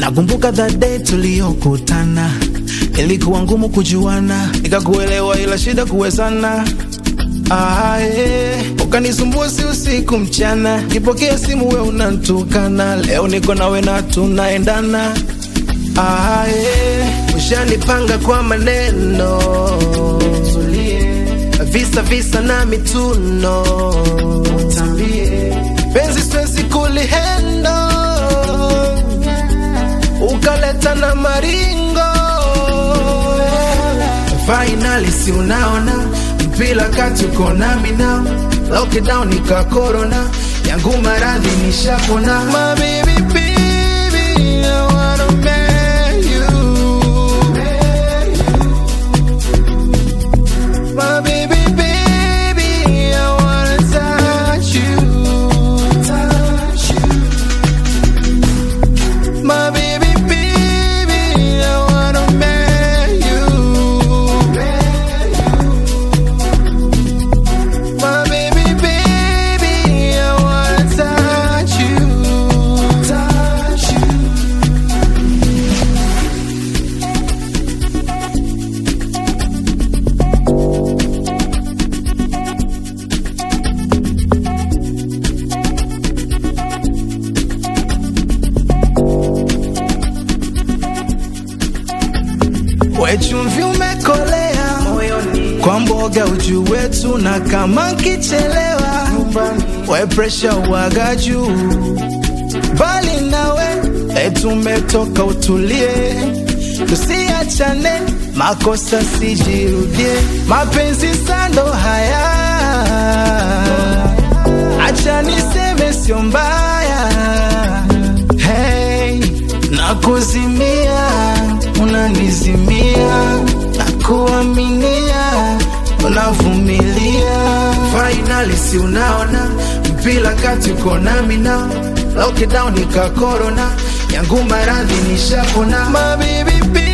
Nakumbuka that day tuliyokutana, ilikuwa ngumu kujuana, nikakuelewa ila shida kuwezana. Ah, yeah. Ukanisumbua si usiku mchana, kipokea simu we unantukana, leo niko nawe na tunaendana. Ah, yeah. Ushanipanga kwa maneno visa visa na mituno Tambie. penzi siwezi kulihendo ukaleta na maringo finally si unaona mpila kati uko nami now lockdown nika corona yangu maradhi nishapona my baby baby I wanna marry you My baby, baby, I wanna touch you. Touch you. My baby, baby, I wanna marry you. My baby, baby, I wanna touch you. Touch you. Wechumvi umekolea kwa mboga uju wetu, na kama nkichelewa we presha uwaga juu, bali nawe etumetoka utulie, tusiachane makosa sijirudie, mapenzi sando haya, acha niseme sio mbaya hey, nakuzimia unanizimia nakuaminia unavumilia finally si unaona mpila kati uko nami na lockdown ika corona yangu maradhi nishapona my baby, baby